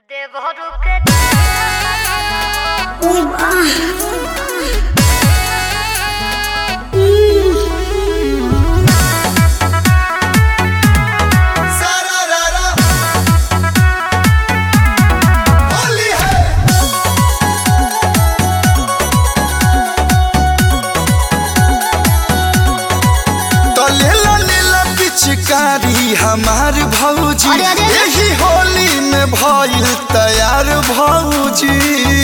तो लेला लेला पिचकारी हमार भौजी अरे, अरे, अरे। यही होली में भइल तैयार भौजी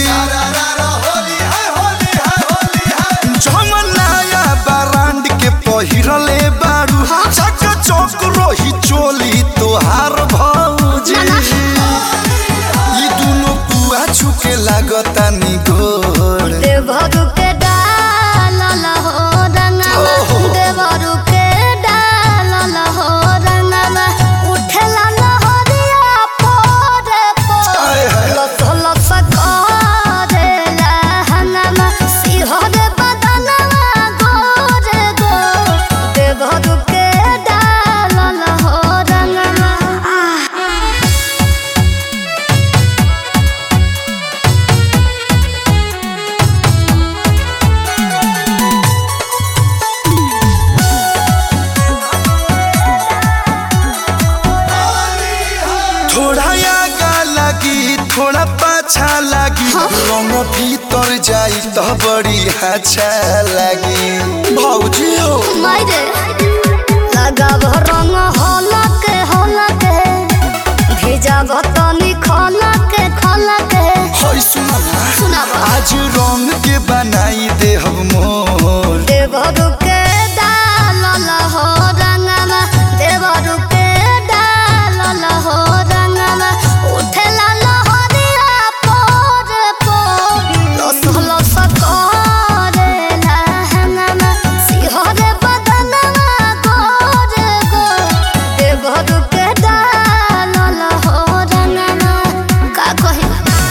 जमनाया बरांड के पहिरले बारू चक चौक रोही चोली तोहार भौजी ई दुनो पुआ छुके लागता नि गोड़ देवरू के डालल हो रंगवा देवरू के डालल हो रंगवा उठला लहरिया पोरे आय हाय। पोरे लस लस करेला हंगमा सिहरे बदनवा गोरे गो देवरू के डालल हो रंगवा आह थोड़ा आगा लगी थोड़ा पाछा लगी रंग भीतर जाई तो बड़ी अच्छा लगी भौजी हो मायरे लगाव रंग हलक हलक भेजाव तनी खलक खलक होय सुना सुनाव आज रंग के बनाई दे हम मोर देवरु के डालल हो रंगमा देवरु के डालल हो रंगमा उठला लहरिया पोर पोर लस लस करेला हंगमा सिहरे बदनवा गोर गोर देवरु के डालल हो रंगमा का कही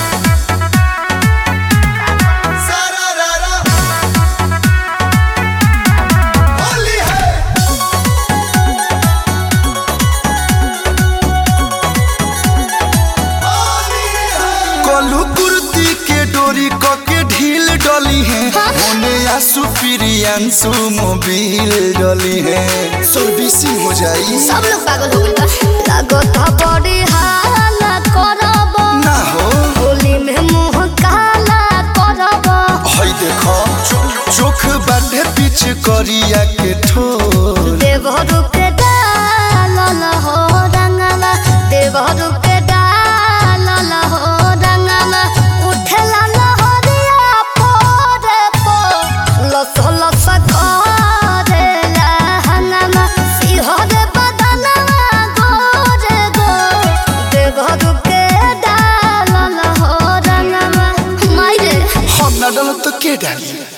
कलू कुर्ती के डोरी क के ढील डली है होने आसू प्रियांशु मोबिल डली है सर्विसिंग हो जाई सब लोग पागल हो गइल बा लागत बड़ी हाला करब ना हो होली में मुंह काला करब हई देखो चोख बाटे पीछ करिया के ठोर देवरू के डालल हो रंगवा देवरू के डालल हो रंगवा उठला लहरिया पोरे पोर लस लस करेला हंगमा सिहरे बदनवा गोरे गोर देवरू के डालल हो रंगवा मायरे हम ना डलो तो के डाली